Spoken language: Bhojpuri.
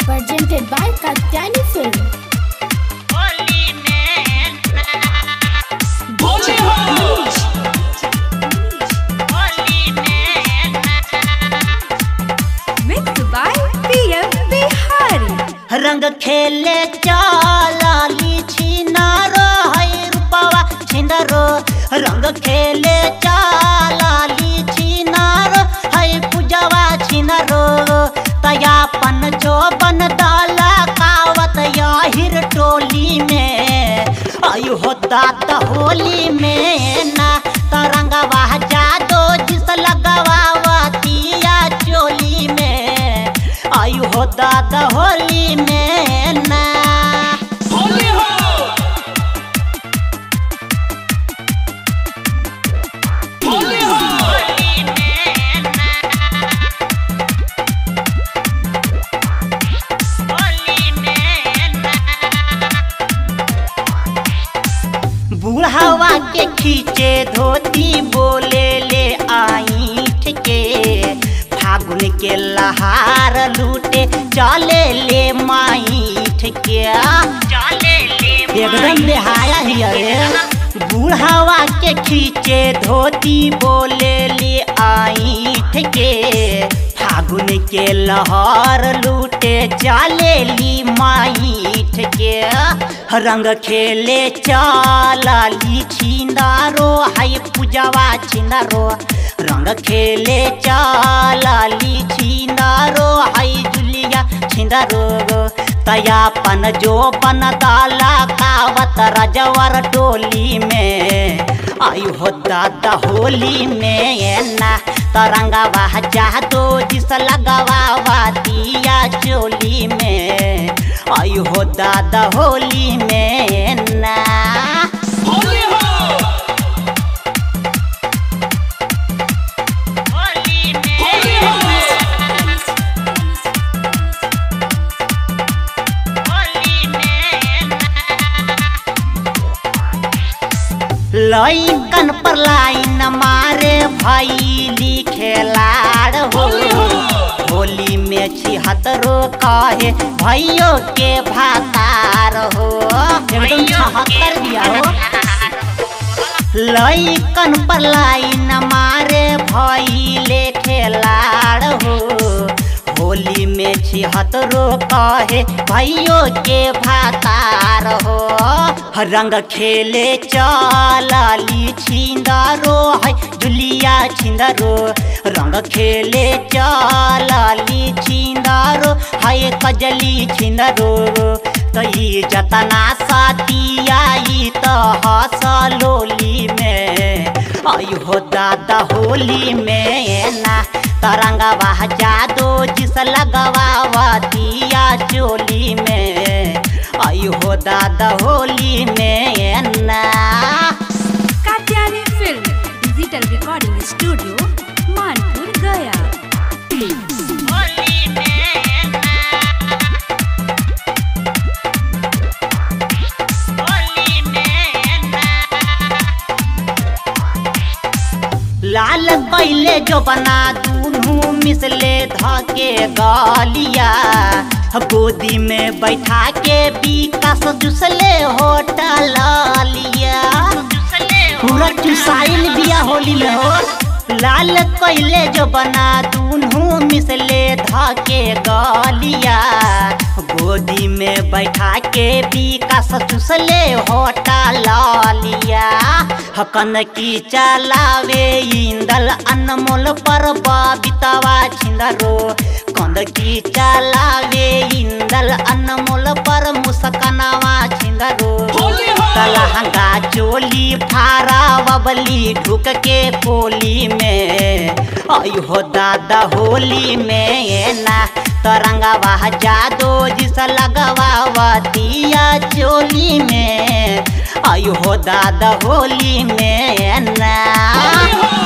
presented by Katyani Film. Holi में बोले हो होली में mixed by PM Bihari. रंग खेले चालाली छिनारो है रूपवा छिंदरो रंग खेले चालाली छिनारो है पूजवा छिनरो तयापन चोबन दाला कावत याहिर टोली में आयु हो दात होली में ना तरंगवा जादो जिस लगवा तिया चोली में आयु हो दादा होली में ना बोले हो बोले हो होली में ना होली में ना बूढ़ावा के खींचे धोती बोले ले आईठ के फागुन के लहार लूटे चले ले माईठ के चले ले एकदम बेहाया ही अरे बूढ़ावा के खींचे धोती बोले ले आईठ के फागुन के लहर लूटे चले ली माईठ के रंग खेले चालाली छिंदारो हाय पूजवा छिंदारो रंग खेले चालाली छिंदारो हाय जुलिया छिंदारो तयापन जो बन दाला कावत रजवर डोली में आयु हो दादा होली में ना तरंगवा जादो जिस लगवा दिया चोली में आयु हो दादा होली में ना बोले हो होली बोले हो लइकन पर लाइन मारे भैली खेलाड़ हो होली में छिहत्तरो कहे भैयो के भातार हो एकदम छहत्तर दिया हो लइकन पर लाइन मारे भैले खेलाड़ हो होली में छिहत्तरो कहे भैयो के भातार हो रंग खेले चलाली छिंदारो है जुलिया छिंदारो रंग खेले चलाली छिंदारो है कजली छिंदारो तई जतना सातियाई त हसलोली में आयु हो दादा होली में ना तरंगवा जादो जिस लगवा दिया चोली में आयु हो दादा होली में ना Katyani Film. Digital Recording Studio. Manpur, Gaya. Holi में होली में लाल कैले जो बना दूनू मिसले धके गालिया गोदी में बैठा के विकास जुसले होटल लिया पूरा चुसाइल बिया होली में हो लाल कैले जो बना दूनू मिसले धके गलिया गोदी में बैठा के विकास चुसले होटल लिया हकन की चलावे इंदल अनमोल पर बितवा छिंदरो कंद की चलावे इंदल अनमोल पर मुस्कनावा छिंदरो बोले हो लहंगा चोली फारा बबली ढुक के कोली में आयु हो दादा होली में ना तरंगवा जादो जिस लगवा दिया चोली में आयु हो दादा होली में ना बोले हो